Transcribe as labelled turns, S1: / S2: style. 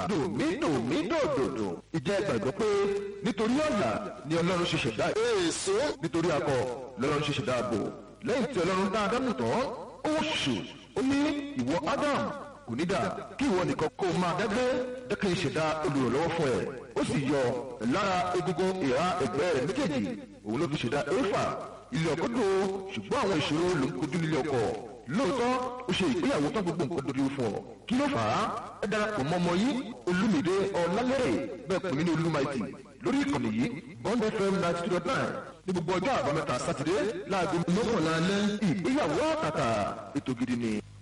S1: dòmídòmídòdòdò ìjẹ́ gbàgbọ́ pé nítorí ọ̀là ni ọlọ́run ṣe ṣẹ̀dá èso nítorí akọ lọ́lọ́run ṣe ṣẹ̀dá ààbò lẹ́yìn tí ọlọ́run dá ádámù tán ó ṣù ó ní ìwọ ádámù kò ní dà kí ìwọ nìkan kó o máa dágbé dẹ́kun ìṣẹ̀dá olùrànlọ́wọ́ fún ẹ ó sì yọ lára egungun ìhà ẹ̀gbẹ́ rẹ̀ méjèèjì òun ló fi ṣẹ̀dá éfà ilé ọkọ dùn ó ṣùgbọ́n àwọn ìṣòro ló ń kojú nílé ọkọ lóòótọ́ ó ṣe ìgbéyàwó tán gbogbo nǹkan dorí fún ọ kí ló fà á ẹ darapọ̀ mọ́ ọmọ yìí olúmìdé ọ̀làlẹ́rẹ̀ bẹ́ẹ̀ pè mí ní olúmaìtì lórí ìkànnì yìí bond fm ninety two dot nine ní gbogbo ọjọ́ àbámẹ́ta sátidé láago mọ́kànlá alẹ́ ìgbéyàwó àtàtà ètò gidi ni.